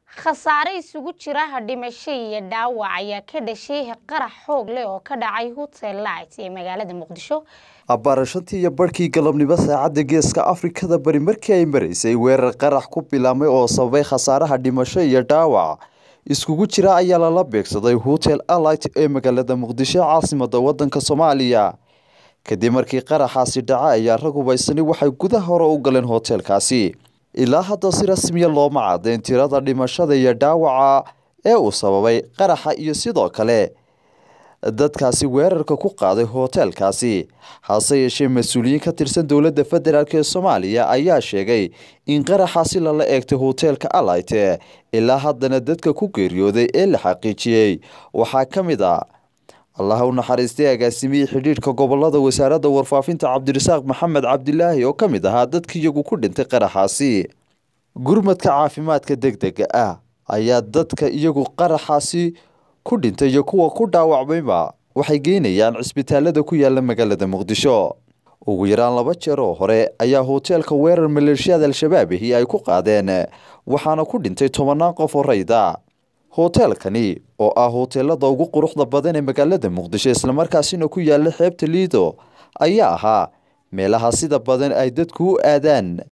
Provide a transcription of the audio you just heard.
khasaare isugu jira dhimasho iyo dhaawac ayaa ka dhashay qarax xoog leh oo ka dhacay hotel light ee magaalada muqdisho abbaarashantii iyo barhkii galabnimo saacadda geeska afrikada bari markii ay maraysay weerar qarax ku bilaamay oo sababay khasaaraha dhimasho iyo dhaawac iskugu jira ayaa lala beegsaday hotel alight ee magaalada muqdisho caasimada wadanka soomaaliya kadib markii qaraxaasi dhaca ayaa rag hubaysani waxay gudaha hore u galeen hoteelkaasi ilaa hadda si rasmiya looma caddayn tirada dhimashada iyo dhaawaca ee uu sababay qaraxa iyo sidoo kale dadkaasi weerarka ku qaaday hoteelkaasi hase yeeshee mas-uuliyiin ka tirsan dowladda federaalk ee soomaaliya ayaa sheegay in qaraxaasi lala eegtay hoteelka alayte ilaa haddana dadka ku geeriyooday ee la xaqiijiyey waxaa ka mid a allaha u naxariistay agaasimihii xidhiidhka gobolada wasaaradda warfaafinta cabdirasaaq maxamed cabdilaahi oo ka mid ahaa dadka iyagu ku dhintay qaraxaasi gurmadka caafimaadka deg dega ah ayaa dadka iyagu qaraxaasi ku dhintay iyo kuwa ku dhaawacmayba waxay geynayaan cisbitaalada ku yaala magaalada muqdisho ugu yaraan laba jeer oo hore ayaa hoteelka weerar maleeshiyada al-shabaab ahi ay ku qaadeen waxaana ku dhintay tobanaan qof oo rayda hoteelkani oo ah hoteelada ugu quruxda badan ee magaalada muqdisho islamarkaasina ku yaala xeebta liido ayaa ahaa meelaha sida badan ay dadku u aadaan